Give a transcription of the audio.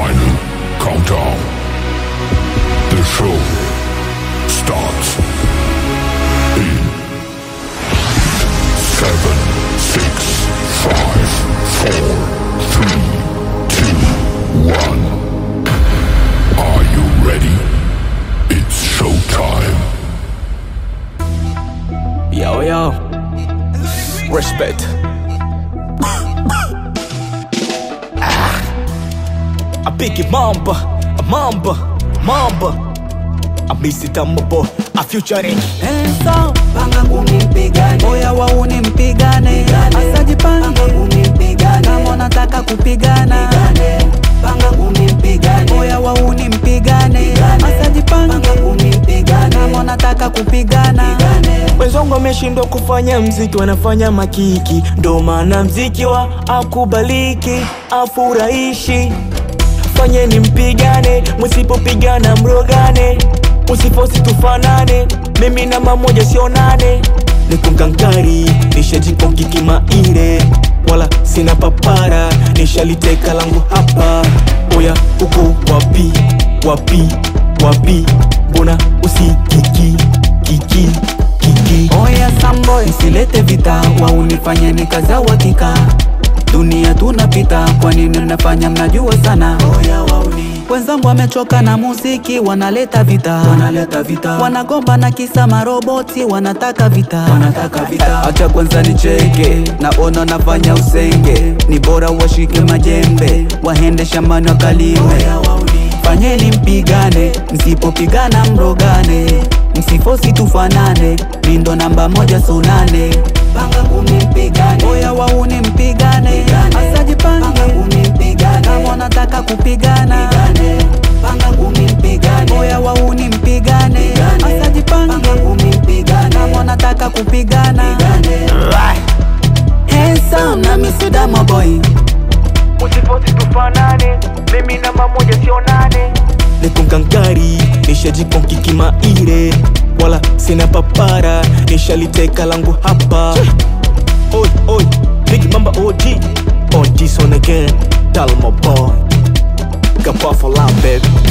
final countdown. The show starts in seven, six, five, four, three, two, one. Are you ready? It's showtime. Yo, yo. Respect. Ah. I pick it mamba, a mamba, mamba. I miss it, I'm a boy. I future it. Enso, panga ngumi mpigane, oya wauni mpigane, asajipange panga ngumi mpigane, kama unataka kupigana, panga ngumi mpigane, oya wauni mpigane, asajipange panga ngumi mpigane, kama unataka kupigana, Wenzangu wameshindwa kufanya mziki, wanafanya makiki, ndo maana mziki wa akubaliki, afurahishi. Fanyeni mpigane, msipopigana mrogane, msifosi tufanane, mimi na mamoja sionane. Nikunkangari, nishajikoki kimaire, wala sina papara, nishaliteka langu hapa. Oya, uko wapi, wapi, wapi, mbona usikiki kiki kiki oya samboy, msilete vita, wauni fanyeni kazi ya uhakika, dunia tunapita, kwa nini mnafanya mnajua sana, oya wauni Wenzangu wamechoka na muziki, wanaleta vita, wanaleta vita, wanagomba na kisa maroboti, wanataka vita, wanataka vita. Acha kwanza nicheke, naona nafanya usenge, ni bora washike majembe, waende shambani wakalime. Fanyeni mpigane, msipopigana mrogane, msifosi tufanane, mindo namba moja sunane. Panga ngumi mpigane, oya wauni mpigane, asajipange panga ngumi mpigane, kama unataka kupigana, panga ngumi mpigane, oya wauni mpigane, asajipange panga ngumi mpigane, kama unataka kupigana, handsome na misuda maboy Usifosi tufanane, mimi na mamoja sionane. Nikunkangari, nishajikoki kimaire, wala sina papara, nishaliteka langu hapa. Oi, oi, Big Mamba OG, on this one again, Dalma boy. Kapa for love, baby.